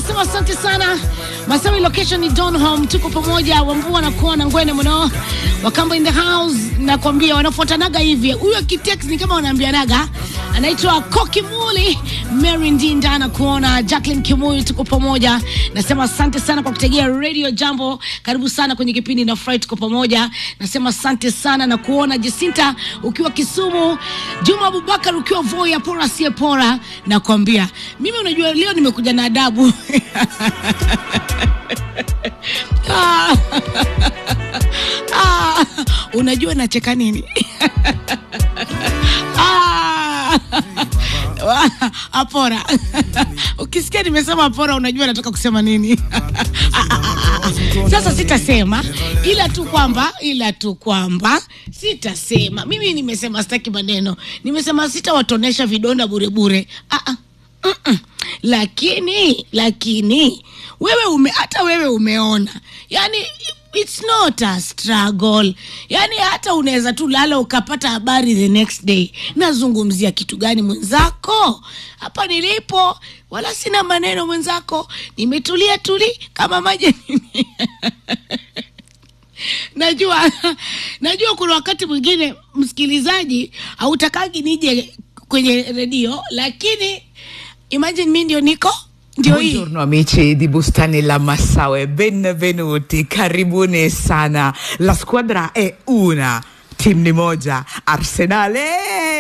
nasema asante sana Masawi, location ni Donholm, tuko pamoja. Wambua na kuona ngwene mno, Wakamba in the house, nakwambia wanafuatanaga hivi. Huyo kitex ni kama wanaambianaga, anaitwa Kokimuli Mary Ndinda na kuona Jacqueline Kimuyu, tuko pamoja. Nasema asante sana kwa kutegea Radio Jambo, karibu sana kwenye kipindi na Fry, tuko pamoja. Nasema asante sana na kuona Jacinta ukiwa Kisumu, Juma Abubakar ukiwa Voya, pora sie pora, nakwambia mimi, unajua leo nimekuja na adabu Ah. Ah. Unajua nacheka nini? Ah. Apora, ukisikia nimesema apora, unajua nataka kusema nini? Sasa sitasema, ila tu kwamba, ila tu kwamba sitasema. Mimi nimesema sitaki maneno, nimesema sitawatonesha vidonda burebure. Ah, ah. Mm-mm. Lakini lakini wewe ume, hata wewe umeona, yani it's not a struggle, yani hata unaweza tu lala ukapata habari the next day. Nazungumzia kitu gani mwenzako? Hapa nilipo wala sina maneno mwenzako, nimetulia tuli kama maji najua najua kuna wakati mwingine msikilizaji hautakagi nije kwenye redio, lakini imagine mi ndio niko ndio hii Buongiorno amici di Bustani La Massaue, benvenuti, karibuni sana. La squadra è una, team ni moja, Arsenale